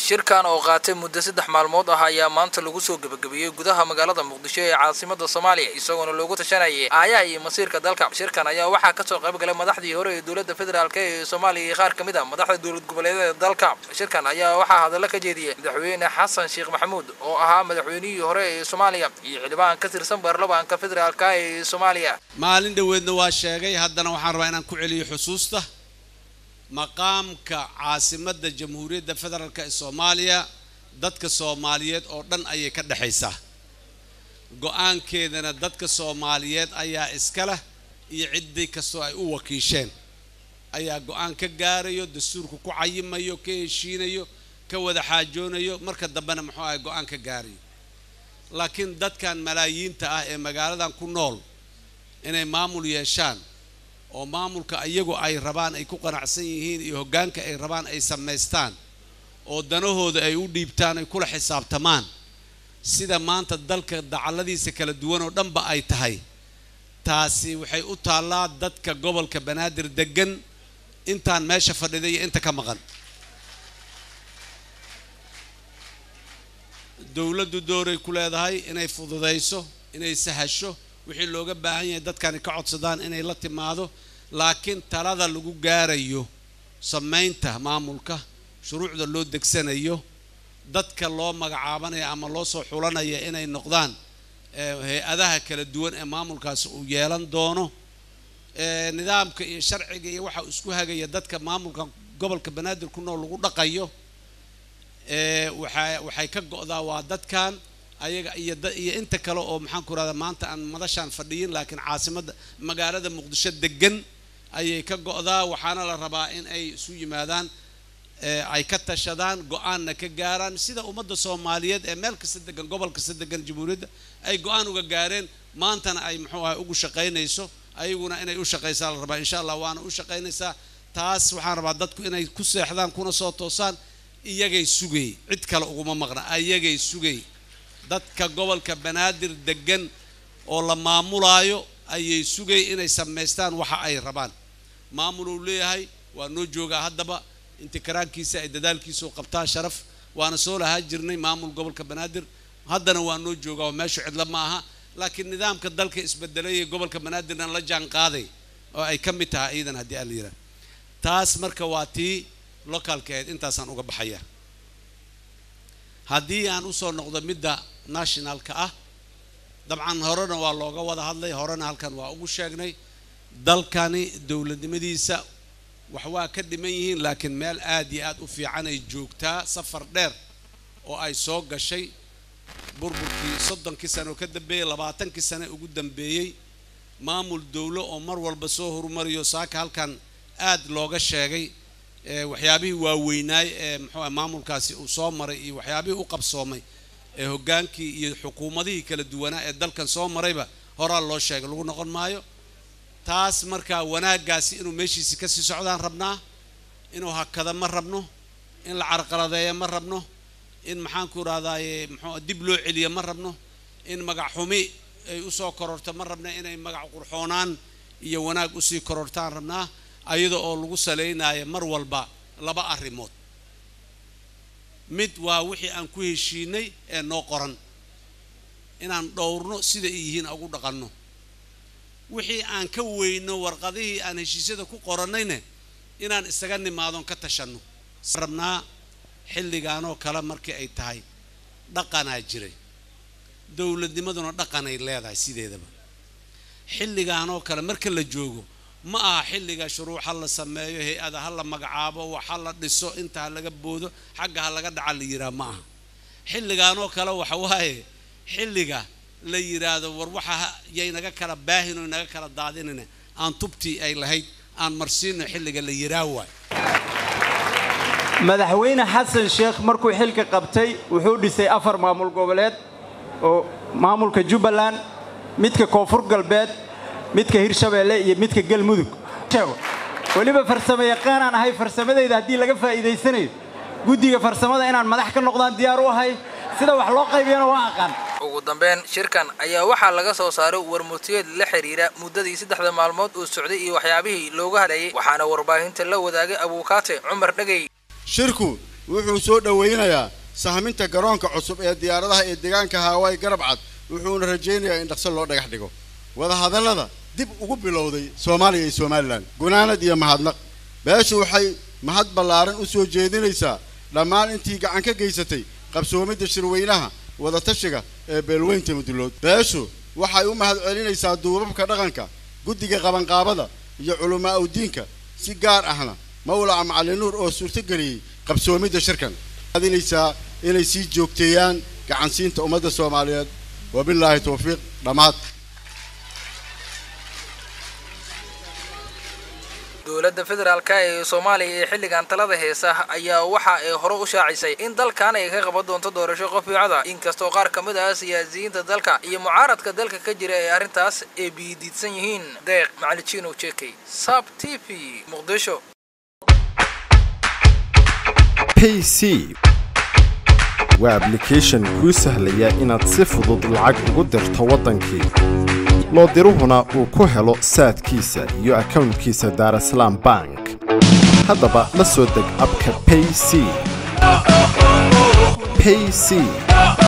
shirkan oo qaatay muddo saddex maalmood ah ayaa maanta lagu soo gebagabeeyey gudaha magaalada muqdisho ee caasimada soomaaliya isagoona loogu tashanayay aayaha iyo masiirka dalka shirkan ayaa waxaa kasoo qayb galay madaxdii hore ee dowladda federaalk ee soomaaliya iyo qaar kamid a madaxda dowlad goboleedyada dalka shirkan ayaa waxaa hadallo ka jeediyey madaxweyne xasan sheekh maxamuud oo ahaa madaxweynihii hore ee soomaaliya iyo xildhibaan ka tirsan baarlamaanka federaalk ee soomaaliya maalin dhoweedna waa sheegay haddana waxaan rabaa inaan ku celiyo xusuusta maqaamka caasimadda jamhuuriyadda federaalk ee soomaaliya dadka soomaaliyeed oo dhan ayay ka dhexaysaa go-aankeedana dadka soomaaliyeed ayaa iska leh iyo ciddii kastoo ay u wakiisheen ayaa go-aan ka gaarayo dastuurka ku cayimayo ka heshiinayo ka wada xaajoonayo marka dambena muxuu ahay go-aan ka gaarayo laakiin dadkan malaayiinta ah ee magaaladan ku nool inay maamul yeeshaan oo maamulka iyagu ay rabaan ay ku qanacsan yihiin iyo hoggaanka ay rabaan ay samaystaan oo danahooda ay u dhiibtaan ay kula xisaabtamaan sida maanta dalka dacalladiisa kala duwan oo dhanba ay tahay taasi waxay u taallaa dadka gobolka banaadir deggan intaan meesha fadhida iyo inta ka maqan dowladdu dooray ku leedahay inay fududayso inay sahasho wixii looga baahan yahay dadkani ka codsadaan inay la timaado laakiin talada lagu gaarayo samaynta maamulka shuruucda loo degsanayo dadka loo magacaabanayo ama loo soo xulanaya inay noqdaan hay-adaha kala duwan ee maamulkaasi uu yeelan doono nidaamka iyo sharciga iyo waxa isku hagaya dadka maamulka gobolka banaadir ku nool lagu dhaqayo waxaa waxay ka go-daa waa dadkan ayaga iyo iyo inta kale oo maxaan ku rahdaa maanta aan madashaan fadhiyin laakiin caasimadda magaalada muqdisho degan ayay ka go-daa waxaana la rabaa in ay isu yimaadaan ay ka tashadaan go-aanna ka gaaraan sida ummadda soomaaliyeed ee meel kasta degan gobol kasta degan jamhuuriyadda ay go-aan uga gaareen maantana ay muxuu ahay ugu shaqaynayso ayaguna inay u shaqaysaa la rabaa insha allah waana u shaqaynaysaa taas waxaan rabaa dadku inay ku seexdaan kuna soo toosaan iyagay sugay cid kale uguma maqna ayagay sugay dadka gobolka banaadir degan oo la maamulaayo ayay sugay inay samaystaan waxa ay rabaan maamul uu leeyahay waa noo joogaa haddaba intikaraankiisa ay dadaalkiisu qabtaa sharaf waana soo lahaa jirnay maamul gobolka banaadir haddana waa noo joogaa oo meeshu cidlo ma aha laakiin nidaamka dalka isbedelay ee gobolka banaadirna la jaan qaaday oo ay ka mid tahay iidan haddii aan la yidhaha taas marka waa tii locaalka ahayd intaasaan uga baxaya haddii aan usoo noqdo midda nationalka ah dabcan horena waa looga wada hadlay horena halkan waa ugu sheegnay dalkani dowladnimadiisa wax waa ka dhiman yihiin laakiin meel aad iyo aad u fiican ay joogtaa safar dheer oo ay soo gashay burburkii soddonkii sano ka dambeeyey labaatankii sane ugu dambeeyey maamul dowlo oo mar walba soo horumariyo saaka halkan aad looga sheegay waxyaabihii waaweynaay ee muxuu maamulkaasi uu soo maray iyo waxyaabihii u qabsoomay ee hoggaankii iyo xukuumadihii kala duwanaa ee dalkan soo marayba horaa loo sheegay lagu noqon maayo taas markaa wanaaggaasi inuu meeshiisi kasii socdaan rabnaa inuu hakada ma rabno in la carqaladeeya ma rabno in maxaanku idhahdaaye muxuu dib loo celiya ma rabno in magac xumi ay usoo kororto ma rabna inay magac qurxoonaan iyo wanaag usii korortaan rabnaa ayada oo lagu salaynayo mar walba laba arrimood mid waa wixii aan ku heshiinay ee noo qoran inaan dhowrno sida ay yihiin ugu dhaqanno wixii aan ka weyno warqadihii aan heshiisyada ku qorannayne inaan isaga nimaadon ka tashanno rabnaa xilligaanoo kale markii ay tahay dhaqanaa jiray dowladnimaduna dhaqanay leedahay sideedaba xilligaanoo kale marka la joogo ma aha xilliga shuruuc ha la sameeyo hay-ada ha la magacaabo wax ha la dhiso inta ha laga boodo xagga ha laga dhaca la yidhaha ma aha xilligaanoo kale waxa waaye xilliga la yidhaahdo war waxa yaynaga kala baahin oo naga kala daadinina aan tubtii ay lahayd aan marsiino xilliga la yidhaah waay madaxweyne xasan sheekh markuu xilka qabtay wuxuu dhisay afar maamul goboleed oo maamulka jubbaland midka koonfur galbeed midka hirshabeelle iyo midka galmudug weliba farsamo yaqaanaan ahay farsamadayda haddii laga faa'iidaysanayo guddiga farsamada inaan madax ka noqdaan diyaar u ahay sida wax loo qaybiyana waa aqaan ugu dambeyn shirkan ayaa waxaa laga soo saaray warmurtiyeed la xiriira muddadii saddexda maalmood uu socday iyo waxyaabihii looga hadlayay waxaana warbaahinta la wadaagay abuukaate cumar dhegey shirku wuxuu soo dhowaynayaa sahminta garoonka cusub ee diyaaradaha ee deegaanka haawaay garab cad wuxuuna rajaynayaa in dhaqso loo dhagax dhigo wadahadallada dib ugu bilowday soomaaliya iyo somalilan gunaanad iyo mahadnaq beeshu waxay mahad ballaaran u soo jeedinaysaa dhammaan intii gacan ka geysatay qabsoomidda shirweynaha wadatashiga ee beelweynta mudulood beeshu waxay u mahad celinaysaa duubabka dhaqanka guddiga qabanqaabada iyo culamaa udiinka si gaar ahna mawlaca macalin nuur oo suurtogeliyey qabsoomidda shirkan adinaysaa inay sii joogteeyaan gacansiinta ummadda soomaaliyeed wabilaahi towfiiq dhammaad dowladda federaalk ee soomaaliya ee xilligan talada heesa ayaa waxa ay hore u shaacisay in dalkan ay ka qaban doonto doorasho qof fiicada inkastoo qaar ka mid ah siyaasiyiinta dalka iyo mucaaradka dalka ka jira ee arrintaas ay biidiidsan yihiin deeq macaliciino jekey sab t v muqdisho payc waa ablication kuu sahlaya inaad si fudud lacag ugu dirto waddankii loo diruhuna uu ku helo saadkiisa iyo akownkiisa daarasalaam bank haddaba la soo deg abka payc payc